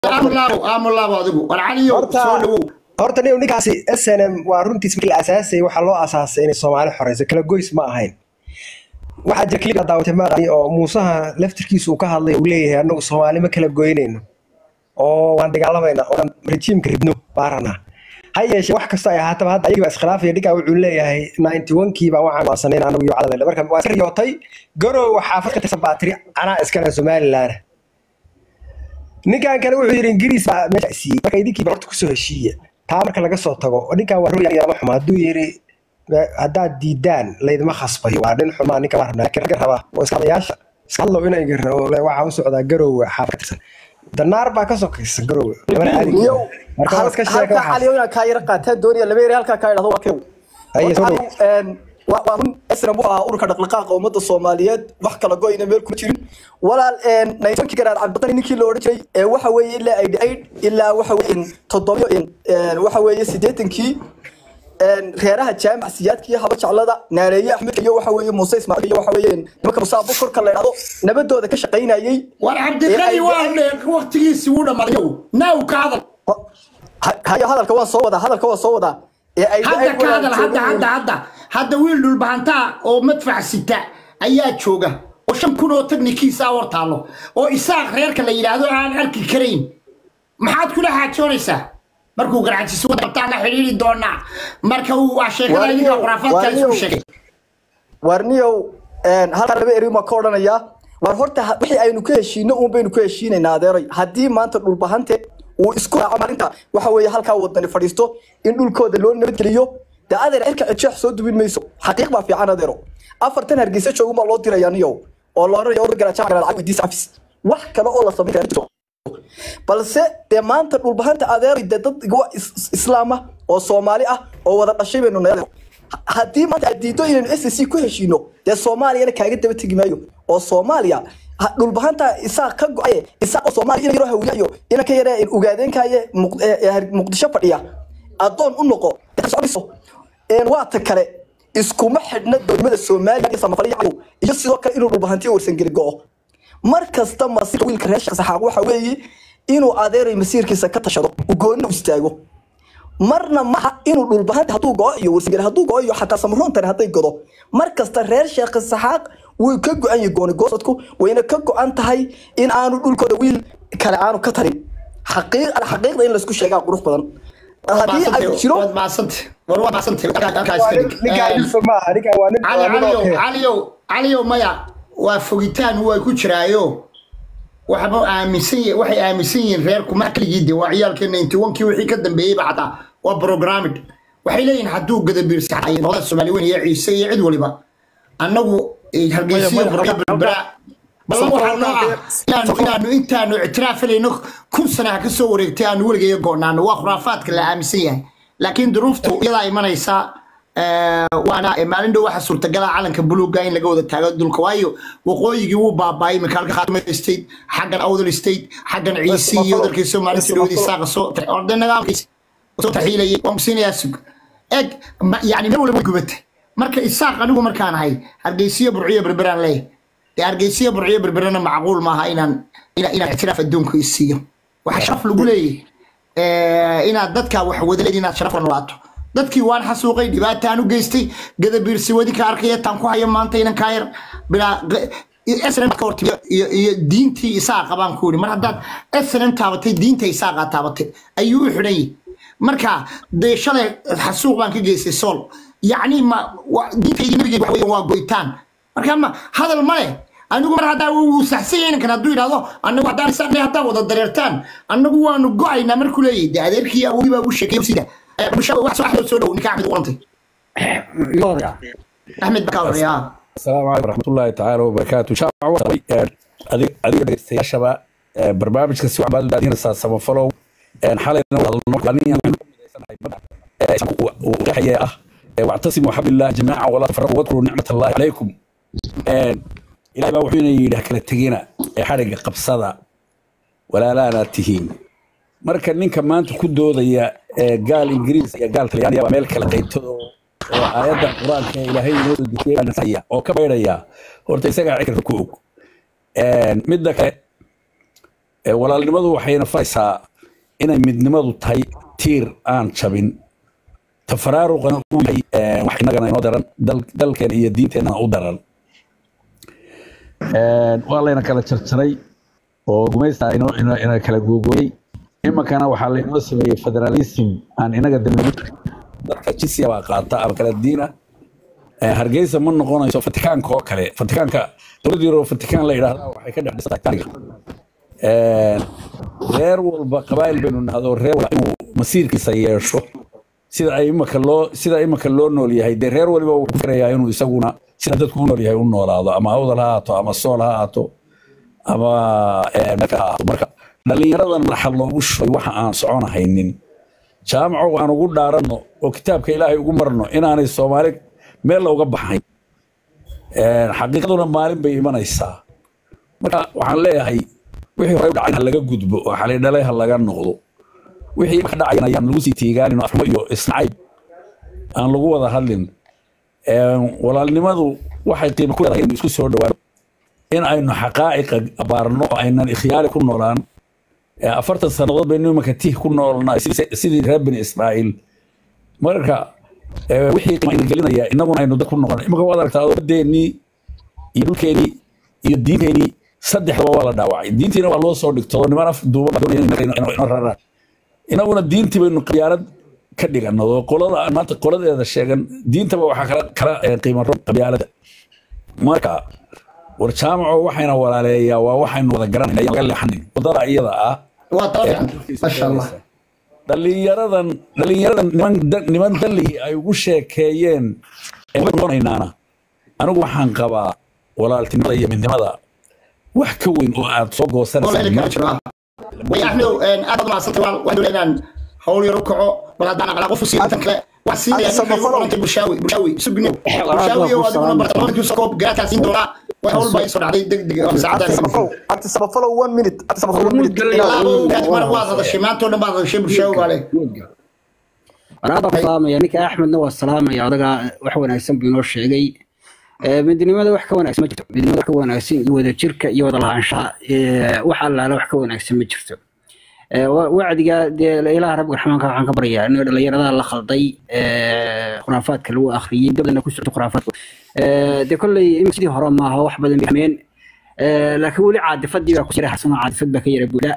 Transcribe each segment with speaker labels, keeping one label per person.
Speaker 1: aamulaabo aamulaabo adigu war caliyo
Speaker 2: Horta-
Speaker 1: soo dhawow
Speaker 2: horta nin ninkaasi snm waa runtiis markii la asaasayay waxaa loo asaasay inay soomaali xoreyso kala goys ma ahayn waxaa jira klib daawatay maaqani oo muusaha laftirkiisa uu ka hadlay uu leeyahay anagu soomaali ma kala goynayno oo waan dagaalamayna oo dhan rejiimka ridno baarana ha yeeshee wax kasta ay ahaataba hadda ayagiiba iskhilaafaya ninkaa wuxuu leeyahay ninety one-kii baa waxaan waasanayn anagu iyo cadalele marka waa iska riyootay garowa xaafad ka tirsan baatiri anaa iskale somalilan ninkan kale wuxuu yidhi ingiriis baa meesha siiyey marka idinkii horta kusoo heshiiya taa marka laga soo tago ninkan waa roya ma xumo hadduu yidhi haddaad diidaan laydima khasbayo waa nin xumaa ninka waa rabnaa laakiin ragga raba oo iskaadayaasha iska hadlow inay garna oo le waxaa u socdaa garowe xaafad ka tirsan danaar baa ka sokaysa garowe labana aadi
Speaker 3: Niyow,
Speaker 2: marka waa iska sheeka
Speaker 3: halka
Speaker 2: waxaas
Speaker 3: caliyo inaa kaa yara qaataan doonaya laba yari halkaa kaa idhahdo waa kew
Speaker 2: Haye, soo dhow.
Speaker 3: waa waa run esram wuxuu ahaa ururka dhaqdhaqaaqa ummadda soomaaliyeed wax kala goyna meel kuma jirin walaal naytonkii garaad cabdiqani ninkii la odhan jiray ee waxa weeye ilaa aid aid ilaa waxa weeye toddobiyo waxa weeye siddeetankii reeraha jaamac siyaadkii haba jeclada naareeye axmed iyo waxa weeye muuse ismaaciil iyo waxa weeye nimanka musaa bukurka la idhahdo nabadooda ka shaqaynayay
Speaker 1: war cabdiqani waa waqtigiisi wuu dhamaaday naaw ka hadal
Speaker 3: Ha- haya hadalka waan soo wadaa hadalka waan soo wadaa ee ay
Speaker 1: hadda ka hadal hadda hadda hadda hadda wiil dhulbahantaa oo madfac sita ayaa jooga oo shan kun oo tagnikiisa hor taallo oo isaaq reerka la yidhaahdo aan arki karayn maxaad kula xaajoonaysaa markuu garaajiso wadabtaan la xidhiiri doonaa marka uu waa sheekada
Speaker 3: Waa
Speaker 1: idinka
Speaker 3: niyow,
Speaker 1: khuraafaadka
Speaker 3: waa
Speaker 1: isku
Speaker 3: niyow.
Speaker 1: sheegay
Speaker 3: warniyow halkaa laba eri ma ka odhanayaa war horta ha- wixii aynu ka heshiino uun baynu ka heshiinaynaa adeeray haddii maanta dhulbahante uu isku raaco maalinta waxa weeye halkaa wadani fadhiisto in dhulkooda loo nabadgeliyo dee adeer cirka cijeex soo dubin mayso xaqiiq baa fiican adeero afartan hargeysa joogun baa loo dirayaa niyow oo la odhanaya urur garaajaca garaad cag weydiisa afis wax kale oo la samayn kara ma jirto. balse dee maanta dhulbahanta adeeray dee dad iga is- is- islaam ah oo soomaali ah oo wada dhashay baynu nahay Ha- haddii maanta aad diido inaynu s c ku heshiino dee soomaaliyana kaaga daba tegi maayo oo soomaaliya ha- dhulbahanta isaaq ka go-aye isaaq oo soomaaliya ina yaroo hawiyayo ina ka yaree ugaadeenkaaye Muq- ee- ee Har- muqdisho fadhiya addoon u noqo dee soconayso. Een, waa ta kale iskuma xidhna dowladnimada soomaaliya iyo samafalaya cadow iyo sidoo kale inuu dhulbahantiyo warsangeli go-o mar kasta masiirka wiilka reer sheekh saxaaq waxa weeye inuu adeeray masiirkiisa ka tashado uu goonni u istaago marna maha inuu dhulbahanta hadduu go-o iyo warsangeli hadduu go-o iyo xataa samarontani hadday godo mar kasta reer sheekh saxaaq wuu ka go-an yahay gooni goosadku wayna ka go-an tahay in aanu dhulkooda wiil kale aanu ka tarin xaqiiq xaqiiqda in laysku sheegaa qurux badan haddii ay jiro
Speaker 1: waad maasantay war waa maasantay halkaa iska dhig
Speaker 2: ninkaan ilfa maaha ninkaan waa nin
Speaker 1: cali
Speaker 2: waa nin
Speaker 1: caliyow
Speaker 2: okay.
Speaker 1: caliyow caliyow maya waa fogitaan waa ku jiraayo waxba aaminsan yihiin waxay aaminsan yihiin reerku ma keligii de waa ciyaalka ninety one-kii wixii ka dambeeyey ba xataa waa programmed waxay leeyihin hadduu gadabiirsa ay noqdaan soomaali weyn iyo ciise iyo cid waliba annagu eh, hargeysiyo buryo berbera ballan waxaa noo ah inaanu inaanu intaanu ictiraafalayno kun sana ha ka soo wareegtay aanu weligeeyo go'naano waa khuraafaadka la aaminsan yahay laakiin duruuftu iyadaa imanaysa eh, waana eh, maalin dhow waxa suurtagala calanka buluuga in laga wada taago dulka waayo waqooyigii wuu baabaayay iminka halka khaatuma state xaggan awdal state xaggan ciisi iyo dalkii soomaalida dhowdii saaqa soo orde nagaalkiisa soo taxiilayay waan kusiinayaa sug eg ma- yani meel waliba way gubatay marka isaaq anigu markaan ahay hargeysiyo burciyo berberaan leeyahay dee hargeysiyo burciyo berberana macquul maaha inaan ina- inaan ictiraaf adduunku isiiyo waxaa sharaf lagu leeyahay eh, inaad dadka wax wadaleed inaad sharaf la nolaato dadkii waan xasuuqay dhibaataan u geystay gadabiirsi wadi ka arkaya taan ku hayo maanta inan kaa yar bilaa snm ka hortimi iyo iyo diintii isaa qabaan ku yidhi mar haddaad snm taabatay diinta isaaqa taabatay ayuu u xidhan yahay marka dee shalay xasuuq baan ka geystay sool yacni ma wa- diintaydii nabigeed waxa weeyaan waa goytaan marka ma hadal ma leh anigu mar haddaa uu saxsan yahay ninkan hadduu yidhahdo anagu haddaan isaan haddaan wada dareertaan anagu waanu go-aynaa markuu leeyahay dee adeerkii awowii baa u sheekay sida Eh, bulshada wax soo axmed soo dhow ninka axmed u qorantay axmed baa ka horreeya
Speaker 4: السلام عليكم ورحمة الله تعالى وبركاته شعب وصلي أديك أديك دقيقتي شباب برنامج كسي وعباد الذين سما فلو حالنا وهذا النقلانية وحياة واعتصموا حبل الله جماعة ولا تفرقوا واذكروا نعمة الله عليكم إلى ما وحينا يلهك للتقينا حرق قبصة ولا لا لا تهين marka ninka maanta ku doodaya ee gaal ingiriis iyo gaal talyaaniya waa meel kala qaybtado oo aayadda qur-aanka ee ilaahay inoo soo dejiyay baa nasaya oo ka baydhaya horta isagaa cikrka ku og midda kale Ee, walaalnimadu waxayna faraysaa inay midnimadu tahay tiir aan jabin tafaraaruqana uu yahay ee, wax innagana inoo daran dal- dalkeena iyo diinteena u daran Ee, waa layna kala jarjaray oo gumaysta inoo- ina ina kala googooyey iminkana waxaa laynoo sameeyey federalism aan inaga dameyn dadka jisiya baa qaata ama kala diina Ee, hargeysa ma noqonayso fatikaanka oo kale fatikaanka dowlad yaro fatikaan la yidhaahda waxay ka dhex dhisatay taariikh Ee, reer walba qabaayil baynu nahdo reer walba inuu masiirkiisa yeesho sida ay imaka loo sida imaka loo nool yahay dee reer waliba wuxuu firayaa inuu isaguna sida dadku u nool yahay u noolaado ama awdal ha ahaato ama sool ha ahaato ama eh, meelka ha ahaato marka dhallinyaradan madaxa loogu shubay waxa aan soconahaynin jaamaco aan ugu dhaaranno oo kitaabka ilaahay ugu marno inaanay soomaali meel looga baxayn Ee, xaqiiqaduna maalin bay imanaysaa marka waxaan leeyahay wixii hore u dhacay ha laga gudbo oo xalay dhalay ha laga noqdo wixii imaka dhacayna ayaan lagu sii tiigaanin oo afxumo iyo isnacayb aan lagu wada hadlin Ee, walaalnimadu waxay qiimo ku leedahay in isku soo dhawaano in aynu xaqaa'iqa abaarno oo aynan ikhyaari ku noolaan Ee, afartan sannadood baynu imanka tih ku noolnaa sidii sidii reer bani israa'iil marka ee, wixii qiimo ina gelinaya innaguna aynu dad ku noqon imanka waad aragtaa wadeennii iyo dhulkeenii iyo diinteenii saddexdaba waa la dhaawacay diintiina waa loo soo dhigto niman af duuba baa doonaya inay inay- inay raraan inaguna diintii baynu qabyaalad ka dhigano oo qolada aan maanta qoladeeda sheegan diintaba waxaa kala kala eh, qiimo rob qabyaalada marka war jaamaco waxayna walaaleeyaa waa waxaynu wada garanayna ayaan laga leexanin wadada iyada ah
Speaker 1: waa tala fiican maasha allah
Speaker 4: dhalinyaradan dhalinyaradan niman da- niman dalihii ay ugu sheekeeyeen ee way noqonaynaana anigu waxaan qabaa walaaltinimada iyo midnimada wax ka weyn oo aad soo
Speaker 1: oo la heli karo
Speaker 4: goosanaysaa
Speaker 1: jiro ah. way axmedow aad baad umahadsantay waa waan doonaa inaan hawl yar u kaco bal haddaan aqlaa qof u siiyo intan kale wax siinaya
Speaker 3: Hadda
Speaker 1: ninka ugu
Speaker 3: samafalo.
Speaker 1: qorantay bushaawi bushaawi sugno
Speaker 5: Walaal,
Speaker 1: bushaawi oo
Speaker 5: waa ku
Speaker 1: adiguna
Speaker 5: salaam.
Speaker 1: bartamaankiisu soo koob garaadkaa siin doonaa way hawl baa ii soo dhacday deg deg oo saacadaan
Speaker 3: Samafalow, Abdi Samafalow, one minute. Abdi Samafalow, one minute.
Speaker 1: ilaabo gaad mar waad hadashay maanta oo dhan baad hadashay bushaawi baa leh
Speaker 5: waraada ku salaamaya ninka axmedna waa salaamaya odaga wax wanaagsan buu inoo sheegay Ee, midnimada wax ka wanaagsan ma jirto midnimada wax ka wanaagsan iyo wadajirka iyo wada lahaanshaha ee, wax allaala wax ka wanaagsan ma jirto Ee, wa- wacdiga dee ilaah rabbi raxmaanka waxaan ka baryaa in dhalinyarada la khalday ee, khuraafaadka lagu akhriyey dabdana ku socdo khuraafaadku Ee, dee kolley in sidii hore maaha wax badan bay fahmeen Ee, laakiin weli caadifadii baa ku jira xasan caadifad baa ka yara buudha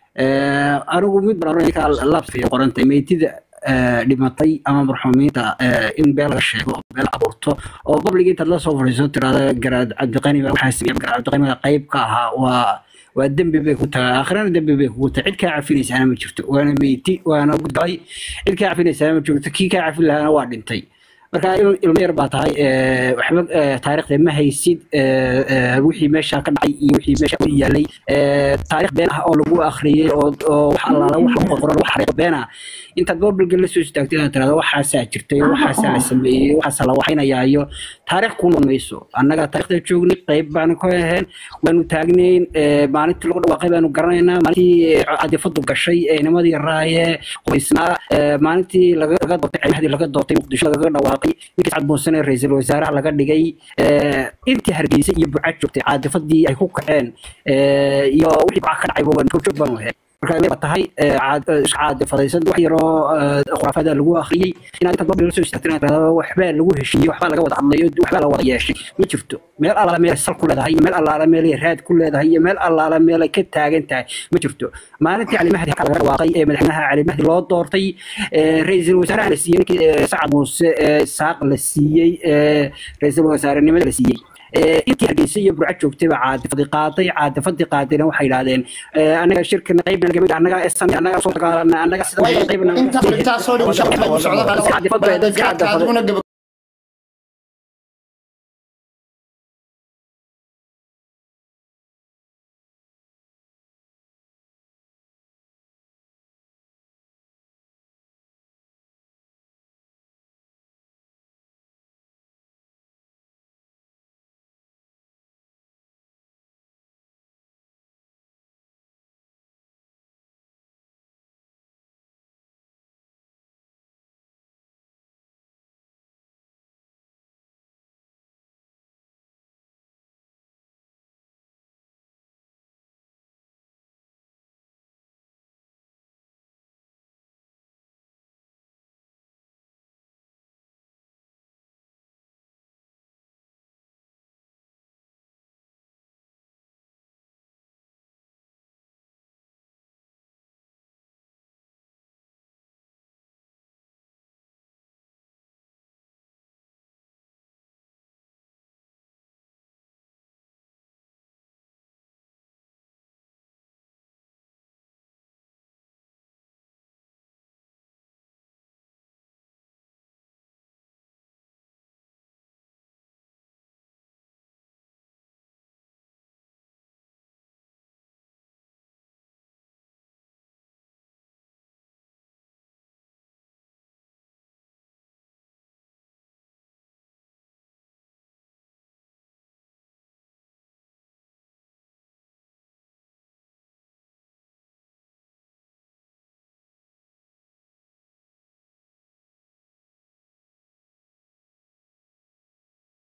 Speaker 5: Ee, anigu mid baan oranaya ninka laabta qorantay meydida ee, dhimatay ama marxuumiinta ee, in beel laga sheego oo beel abuurto oo public intaad la soo fadhiiso tirahda garaad cabdiqani baa waxaa sameeyay garaad cabdiqani baa qayb ka ahaa waa waa dembi bay ku tahay aakhirana dembi bay kugu tahay cid kaa cafinaysaana ma jirto waana meyti waana gudgalay cid kaa cafinaysaana ma jirto kii kaa cafin lahaana waa dhintay marka il- ilmo yar baa tahay ee, waxba ee, taariikhda ma haysid ee, ee, wixii meesha ka dhacay iyo wixii meesha ku yaalay ee, taariikh been ah oo lagu akhriyey oo oo wax allaala wax lagu qoran wax xariiq been ah intaad boorbilga la soo istaagtay inaad tirahdo waxaasaa jirtay waxaasaa la sameeyey waxaasaa la waxaynayaayo taariikh ku noqon mayso annaga taariikhda joognay qayb baanu ka ahayn waanu taagnayn ee, maalintii lagu dhawaaqay baanu garanaynaa maalintii cadifadu gashay ee nimadii raayee qoysnaa ee, maalintii laga laga doortay ciidamadii laga doortay muqdisho lagaga dhawaaqay ninkii sacad muusane ra-iisul wasaaraha laga dhigay ee, intii hargeysa iyo bucad joogtay caadifadii ay ku kaceen ee, iyo wixii baa ka dhacay waan joog baan ahayn marka inay tahay ee, caad- ee, isku caadifadaysan wax yaroo ee, khuraafaada lagu akhriyey inaad intaad babli la soo istaagtay inaad tirahdo waxbaa lagu heshiiyey waxbaa laga wada hadlayo waxbaa la wada yeeshay ma jirto meel allaala meelay sal ku leedahay iyo meel allaala meelay raad ku leedahay iyo meel allaala meelay ka taagan tahay ma jirto maalintii cali mahdi halka laga dhawaaqay ee madaxweynaha cali mahdi loo doortay ee, ra-iisul wasaaraha la siiyey ninkii ee, sacad muuse ee, saaq la siiyey ee, ra-iisul wasaarenimada la siiyey Ee, intii hargeysa iyo burco joogtay baa caadifadii qaaday caadifadii qaadayna waxay yidhahdeen ee, annaga shirkana qaybna laga mid ah, annaga esan annaga soo dagaalana annaga sida
Speaker 1: way
Speaker 5: qaybna
Speaker 1: intaas intaasoo dhan bushaawi waxbaa ku socda
Speaker 5: Iska cadifad bay- iska cadifad.
Speaker 1: adiguna gaba